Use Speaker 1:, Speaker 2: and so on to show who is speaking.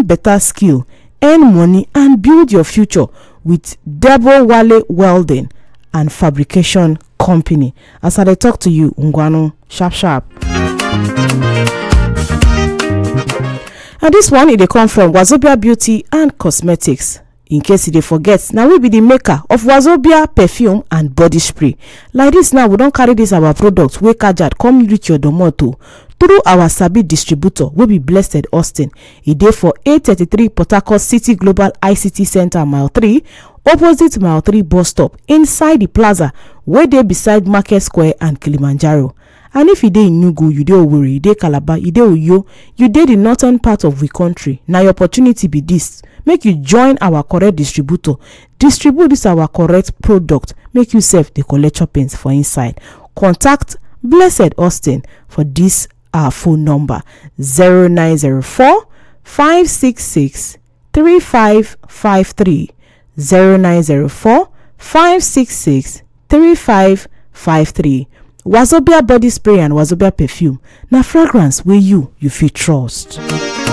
Speaker 1: better skill earn money and build your future with debo wale welding and fabrication company as i dey talk to you ngwanu sharp sharp and dis one e dey come from wazobia beauty and cosmetics in case you dey forget na we be di maker of wazobia perfume and body spray like dis now we don carry dis our product wey kajad come reach your domot o through our sabi distributor wey be blessed austin e dey for 833 port harcourt city global ict centre mile 3 opposite mile 3 bus stop inside di plaza wey dey beside market square and kilimanjaro and if you dey enugu you dey owerri you dey calabar you dey uyo you dey di northern part of we country na your opportunity be dis make you join our correct distributor distribute dis our correct product make you sef dey collect choppings for inside contact blessed austin for dis our phone number 0904 566 3553 0904 566 3553 wazobia body spray and wazobia perfume na fragrance wey you you fit trust